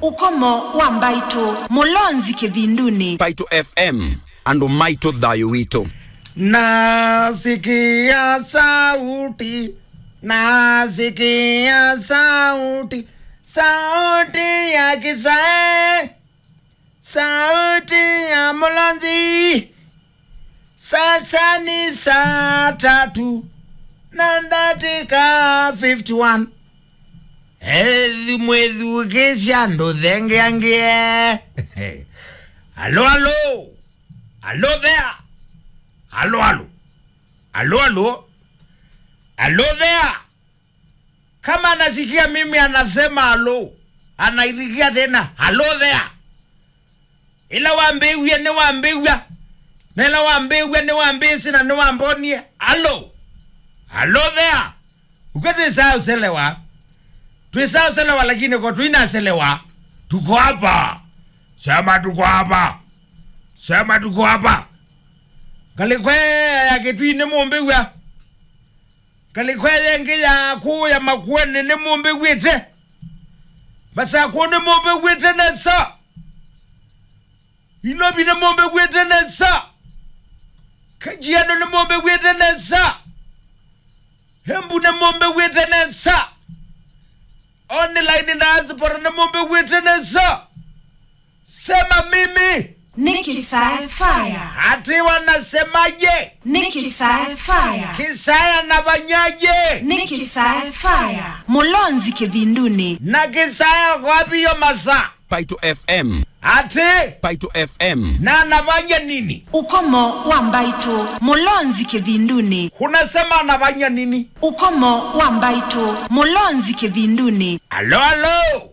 ukomo wa mbaitu mulonzi kivinduni Paito FM and Maito Thayo Wito. Nasikia sauti, nasikia sauti, sauti ya kisae, sauti ya Mlozi. Sasa ni saa tatu na dakika 51 ezi mwezi ukisha ndo thengeangie alo alo alo there alo alo alo alo alo there kama anasikia mimi anasema alo anairikia tena alo there ila wambiwie ni wambiwia nela wambiwia ni wambisi na ni wambonie alo alo there ukatwisaauselewa twisaauselewa lakini ko twinaselewa tuko hapa sema tuko hapa sema tuko hapa ngalikwea kitwini mumbiwia ngalikwea yengi yaku ya makueni ni mumbiwite masaku ni mumbiwite nesa ilobi ni mumbiwite nesa kajiano ni mumbiwite nesa hembu ni mumbiwite nesa online ndaazipora ni mumbiwite nesa sema mimi nikisae faya ati wanasemaje nikisae faya kisaya na banyaje nikisae faya mulonzi kivinduni na kisaya kwapiyo masa Paito FM. ati Paito FM. na nabanya nini ukomo wa mbaitu mulonzi kivinduni unasema anabanya nini ukomo wa mbaitu mulonzi kivinduni alo alo